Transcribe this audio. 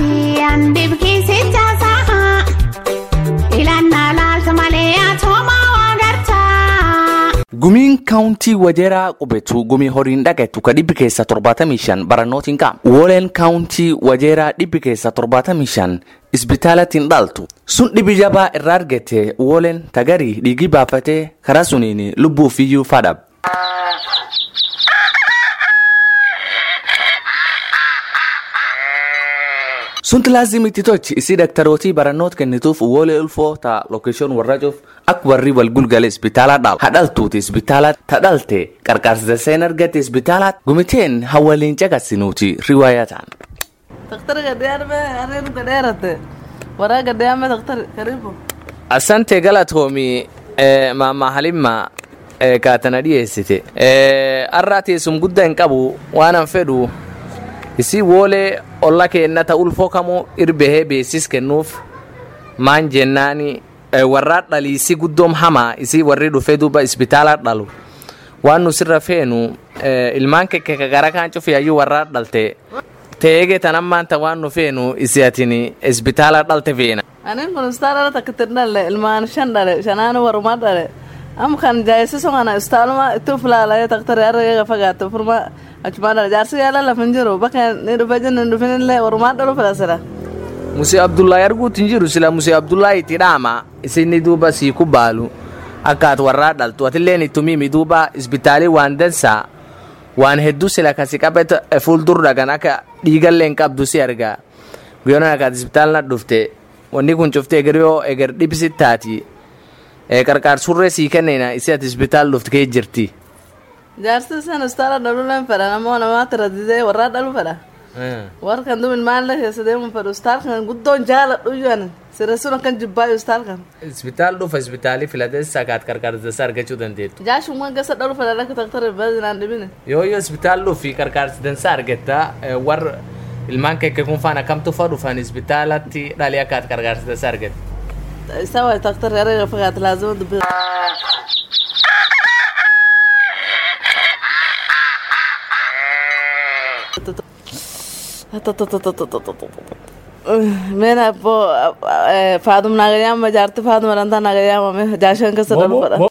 baadiyyaan dhibkisicha sahaa ilannaa laaltu malee atoomaa waa gartaa. Gumiin kaawuntii wajeeraa qubetu gumii horiin dhaqetu ka dhibbi keessa torbaatamii shan barannootiin qaama. Wooleen kaawuntii wajeeraa dhibbi keessa torbaatamii shan isbitaalatiin dhaltu. Sun dhibi jabaa irraa argate wooleen tagarii dhiigii baafatee karaa suniin lubbuuf iyyuu fadhab. Sunti laazimitti tochi isii daktarootii barannoota kennituuf woolee ulfoo ta lookeeshoon warra cuuf akka warri wal gulgale isbitaalaa dhaal. Hadhaltuuti isbitaalaa ta dhalte qarqaarsa seen argate isbitaalaa gumiteen hawwaliin caqasinuuti riwaayaa ta'an. Daktari gadiyaan harreen gadeerate waraa gadiyaan daktari karibu. Asante galatoomi maama halimma kaatana dhiyeessite. Har'aa teessum guddaa hin qabu waan an fedhu isii woolee olla keennata ulfoo kamuu irbehee beesis kennuuf maan jennaani warraa dhaliisi guddoom hamaa isii warri dhufee duuba isbitaalaa dhalu waan nu sirra feenu ilmaan kekke gara kaan cufiyaayyuu warraa dhalte teege tanammaan ta waan nu feenu isi atin isbitaalaa dhalte feena. Anin kun istaala takka dhalle ilmaan shan dhale shanaanu warumaa dhale. am kan jaayisiso kana istaaluma itti ufilaalaya daktari arga fagaate furma achumaa dhale jaarsi yaala lafin jiru bakka ni dhufe jenni dhufin illee warumaa dhalu filasira. Musee Abdullahi arguutti hin jiru sila Musee Abdullahi itti dhaama isinni duuba sii kubbaalu akka ati warraa dhaltu atilleen itti mimi duuba isbitaalii waan dansaa waan hedduu sila kasi qabet fuuldur dhagan akka dhiigallee hin qabdu si argaa guyyoon akka ati isbitaalna dhufte wanni kun cufte eger yoo eger dhibsi taati qarqaarsurree sii kenneena isi ati isbitaal dhufte kee jirti. Jaarsi san istaala dhaluu leen fedha namoo namaa tiradidee warraa dhalu fedha. Warra kan dumin maalla keessa deemu fedhu istaal kan guddoon jaaladhu iyyuu sirra sun akkan jibbaayu istaal kan. Isbitaal dhufa isbitaalii filateessa akaat qarqaarsa argachuu dandeettu. Jaashummaan keessa dhalu fedha lakka daktari bazinaan dhibine. Yoo yoo isbitaal dhufi qarqaarsa dansaa argetta warra ilmaan kekke kun faana kamtu fa dhufan isbitaalatti dhalii akaat qarqaarsa dansaa argetta. Isa waa daktari arga fagaate laazima dubbisa. Mena abbo faadum naagayaama jaarti faaduma dhantaa naagayaama jaashan keessa dhalu fedha.